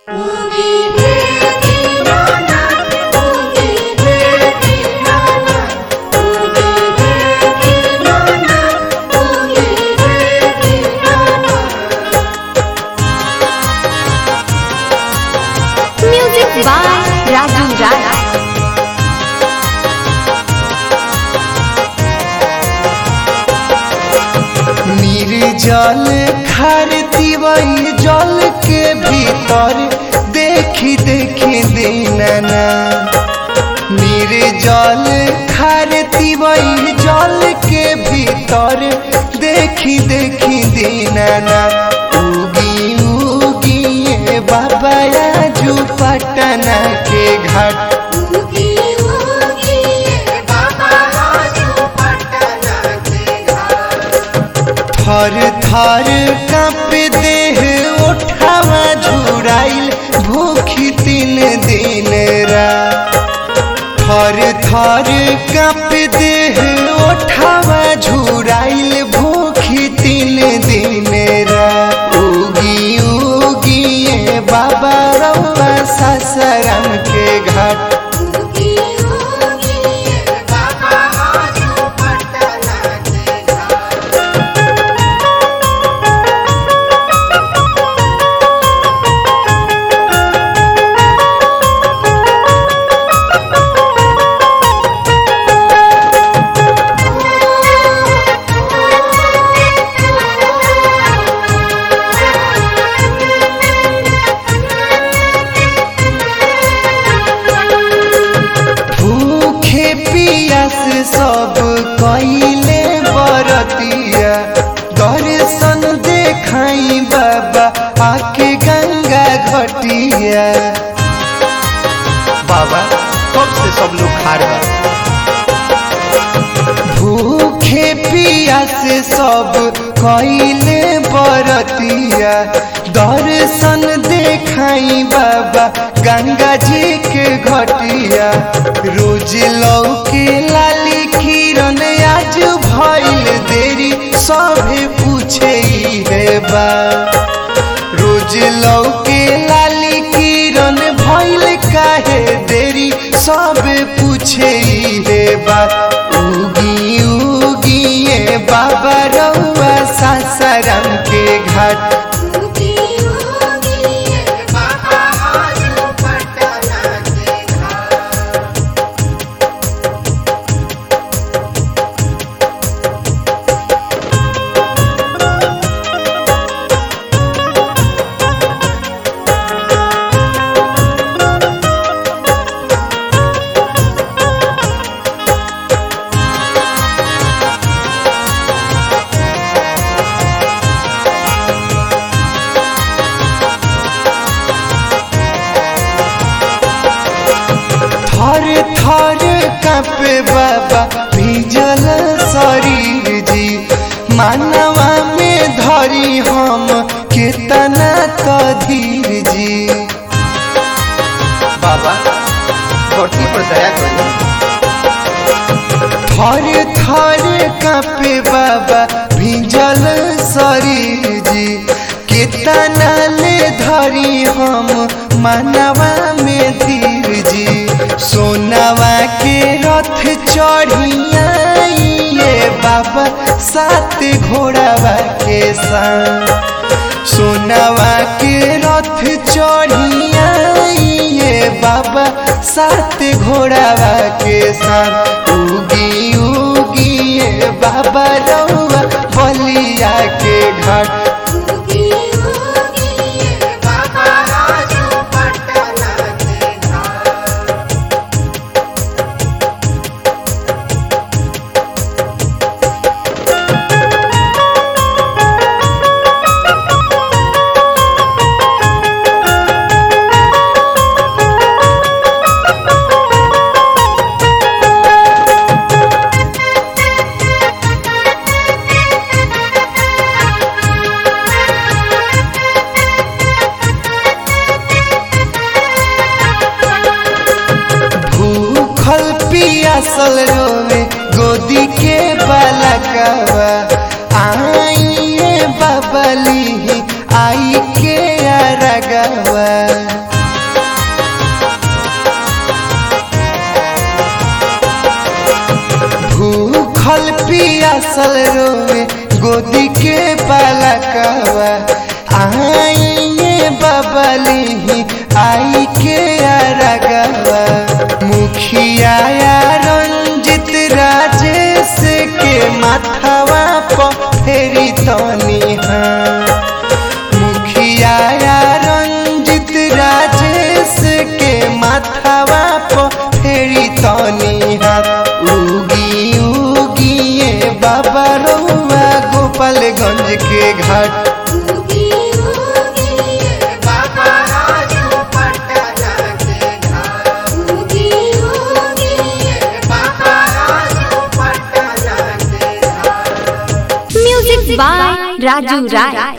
Music by Raju Raj. निर्जल खारती वही जल के भीतर देखी देखी दीनाना निर्जल खारती वही जल के भीतर देखी देखी दीनाना उगी उगी ये बाबा राजू पटना के घाट थर थर कांप देह उठावा झुराइल भूखी तीन दिन रा थर थर कांप देह उठावा झुराइल भूखी तीन दिन रा उगी उगी ये बाबा रउआ सासाराम के घाट भूखे पियास सब कइले बरतिया दर्शन देखाई बाबा आके गंगा घटिया बाबा कब से सब लोग खा रहे भूखे पियास सब कइले बरतिया दर्शन देखाई बाबा गंगा जी के घटिया रोज लौके लाली किरण आज भइल देरी सभे पूछे है बा रोज लौके लाली किरण भइल काहे देरी सब पूछे रे बा उगी उगी ये बाबा रउआ सासाराम के घाट थर थर कांपे बाबा भीजल शरीर जी मानवा में धरी हम केतना तो धीर जी बाबा धरती पर दया करी थर थर कांपे बाबा भीजल शरीर जी केतना ले धरी हम मानवा में धीर जी सोनावा के रथ चढ़िया ये बाबा सात घोड़ावा के संग सोनावा के रथ चढ़िया ये बाबा सात घोड़ावा के संग उगी उगी ये बाबा रउआ बलिया के घाट भूखल पियासल रोवे गोदी के बालकवा आइए बबली आई के अरगवा भूखल पियासल रोवे गोदी के बालकवा आइए बबली आई के अरगवा मुखिया रंजित राजेश के माथवा पर फेरी तनी हाँ मुखिया रंजित राजेश के माथवा पर फेरी तनी हाथ उगी उगिए बाबा रउआ गोपालगंज के घाट